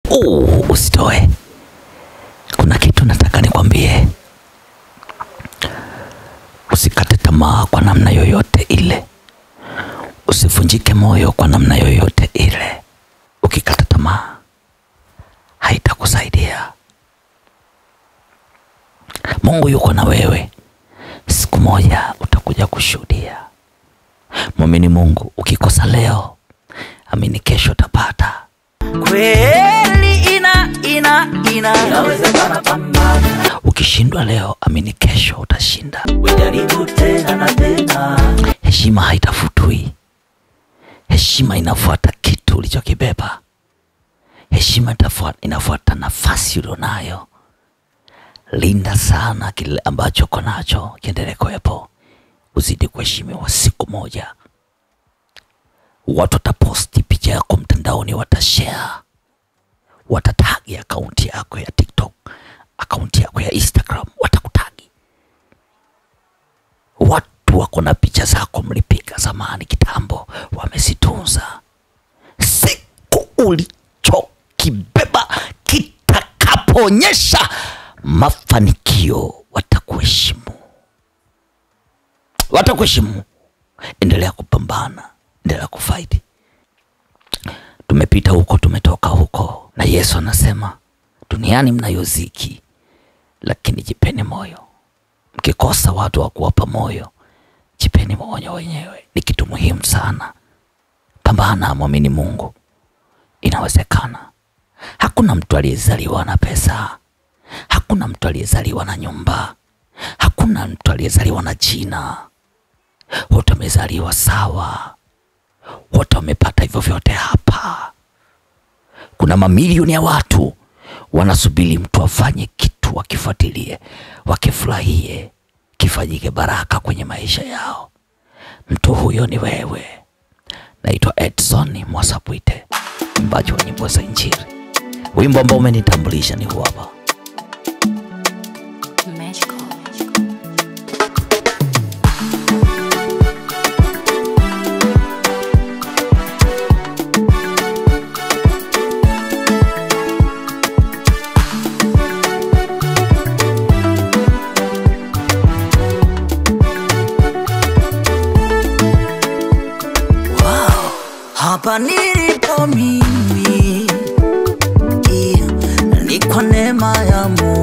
uh, usitoe. Kuna kitu nataka nikwambie, usikate tamaa kwa namna yoyote ile, usivunjike moyo kwa namna yoyote ile. Ukikata tamaa haitakusaidia. Mungu yuko na wewe, siku moja utakuja kushuhudia. Mwamini Mungu, ukikosa leo, amini kesho utapata. kweli ina ina ina inawezekana pambana Ukishindwa leo, amini kesho utashinda. ujaribu tena na tena Heshima haitafutwi, heshima inafuata kitu ulichokibeba. Heshima itafuata, inafuata nafasi ulionayo. Linda sana kile ambacho uko nacho, kiendelee kuwepo, uzidi kuheshimiwa. Siku moja watu wataposti picha yako mtandaoni, watashare, watatagi akaunti yako ya TikTok, akaunti yako ya Instagram, watakutagi watu wako na picha zako mlipiga zamani kitambo, wamezitunza. Siku ulichokibeba kitakapoonyesha mafanikio, watakuheshimu, watakuheshimu. Endelea kupambana, endelea kufaidi. Tumepita huko, tumetoka huko, na Yesu anasema duniani mnayo dhiki, lakini jipeni moyo mkikosa watu wa kuwapa moyo, jipeni moyo wenyewe. Ni kitu muhimu sana. Pambana, mwamini Mungu, inawezekana. Hakuna mtu aliyezaliwa na pesa, hakuna mtu aliyezaliwa na nyumba, hakuna mtu aliyezaliwa na jina. Wote wamezaliwa sawa, wote wamepata hivyo vyote hapa. Kuna mamilioni ya watu wanasubiri mtu afanye kitu, wakifuatilie, wakifurahie, kifanyike baraka kwenye maisha yao. Mtu huyo ni wewe. Naitwa Edson Mwasapwite, mbaji wa nyimbo za Injili. Wimbo ambao umenitambulisha ni huu hapa. Magical. hapa nilipo mimi yeah, ni kwa neema ya Mungu